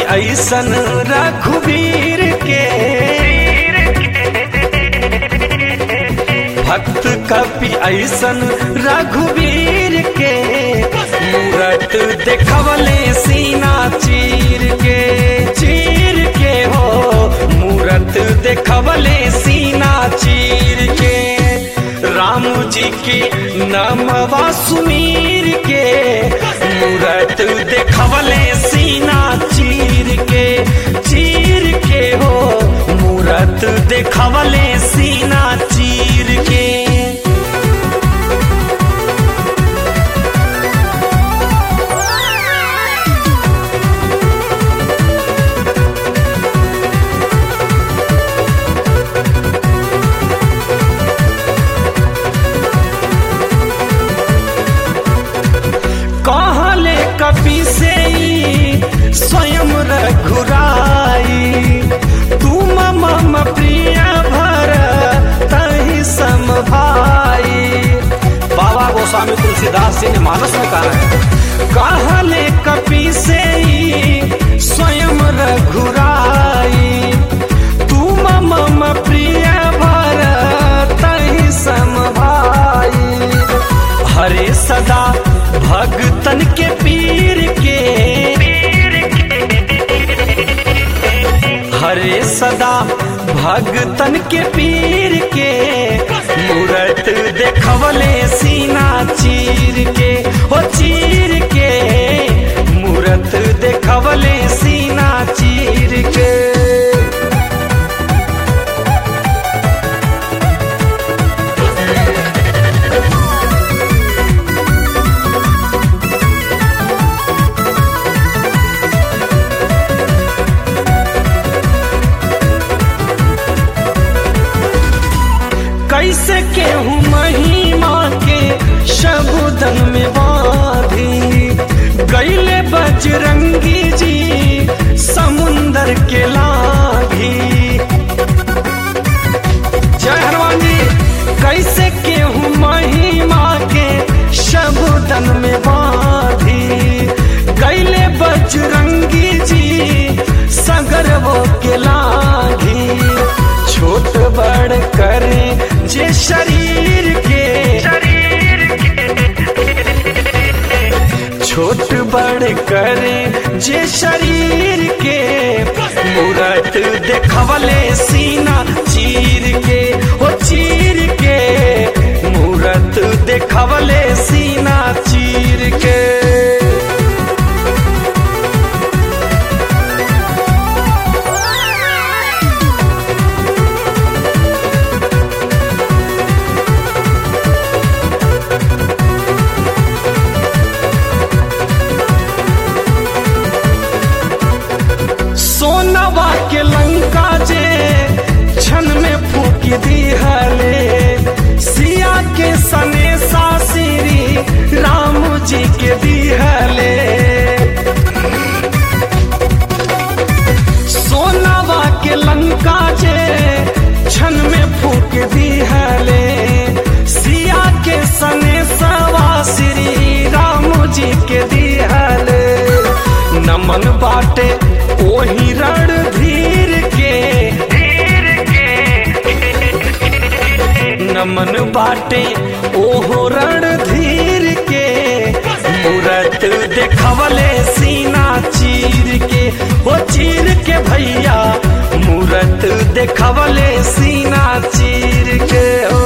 ऐसन रघुवीर के भक्त कपि ऐसन रघुवीर के मूरत देखवले सीना चीर के चीर के हो मूरत देखवले सीना चीर के राम जी की नमवा सुमीर के मूरत देखवले सीना चीर के चीर के हो मूरत देखवले सीना चीर के कहले कपि से ई स्वयं रघुराई तुम मम प्रिय भर तहि सम भाई बाबा गोस्वामी तुलसीदास जी ने मानस में कहा है कहले कपि से ई स्वयं रघुराई तुम मम प्रिय भर तहि सम भाई हरे सदा भगतन के पीर के हरे सदा भगतन के पीर के मूरत देखवले सीना चीर के हो चीर के मूरत देखवले सीना चीर के कैसे केहू महिमा के शबुदन में बाधी गैले बजरंगी जी समुंदर के लाभी जय हनुमान जी कैसे केहू महिमा के शबुदन में बाधी गैले बजरंगी जी सगर वो के लागी छोट बड़ करे जे शरीर के छोट बड़ करे जे शरीर के मूरत देखवले सीना चीर के ओ चीर के मूरत देखवले सीना चीर के सोनवा के लंका जे क्षण में फूक दी हले सिया के सने सासिरी राम जी के दी हले सोनवा के लंका जे क्षण में फूक दी हले सिया के सने सवासिरी राम जी के दी हले नमन बाटे ओही रणधीर के नमन बाटे ओहो रणधीर के मूरत देखवले सीना चीर के ओ चीर के भैया मूरत देखवले सीना चीर के ओ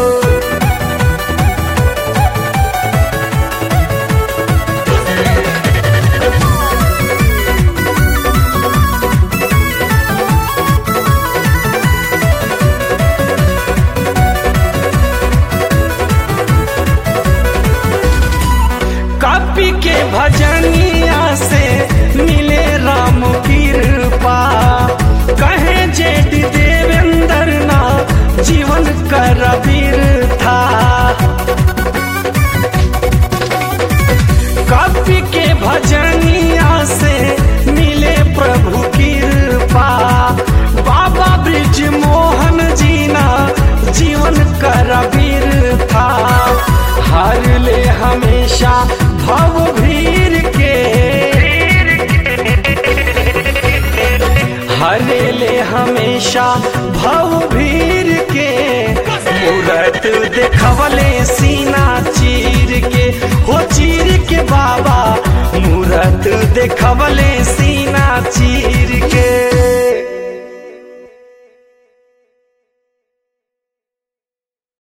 कापी के भजनिया से मिले राम कृपा कहे जेठ देवेंद्र ना जीवन बाबा मूरत देखवले सीना चीर के